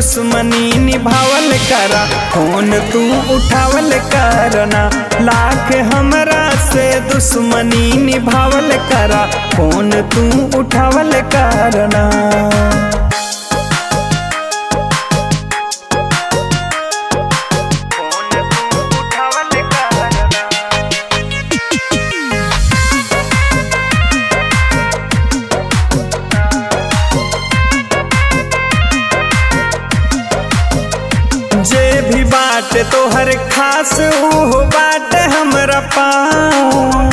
दुश्मनी निभावल करा फोन तू उठावल करना लाख हमरा से दुश्मनी निभावल करा फोन तू उठावल करना जे भी बात तोहर खास ऊ बात हमरा पास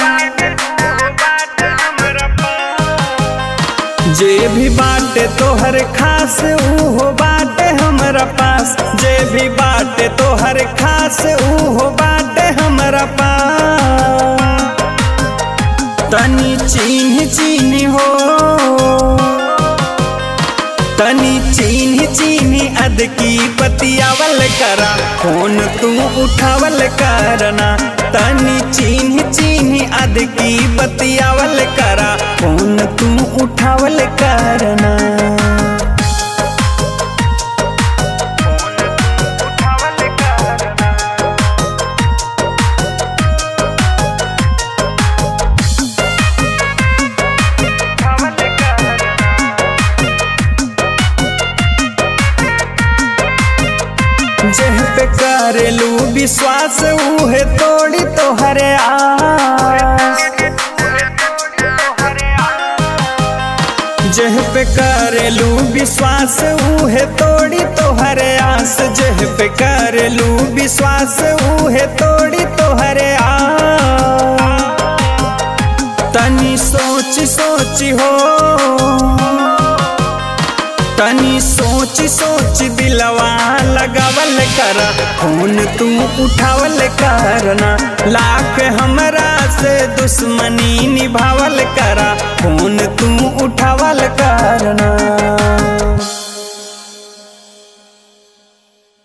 जे भी बात तोहर खास ऊ बात हमरा पास जे भी बात तोहर खास ऊ बात हमरा पास तनी चिन्ह चिन्ह हो तनी चिन्ह चिन्ह अद की बतियावल करा फोन तू उठावल करना तनी चिन्ह चिन्ह अद की बतियावल करा फोन तू उठावल करना जेह पे करेलू विश्वास उहे तोड़ी तोहरे आस जेह पे करेलू विश्वास उहे तोड़ी तोहरे आस जेह पे करेलू विश्वास उहे तोड़ी तोहरे आस तनी सोच सोच हो तनी सोच सोच दिलवा लगावल कर फोन तू उठावल करना लाख हमरा से दुश्मनी निभावल करा फोन तू उठावल करना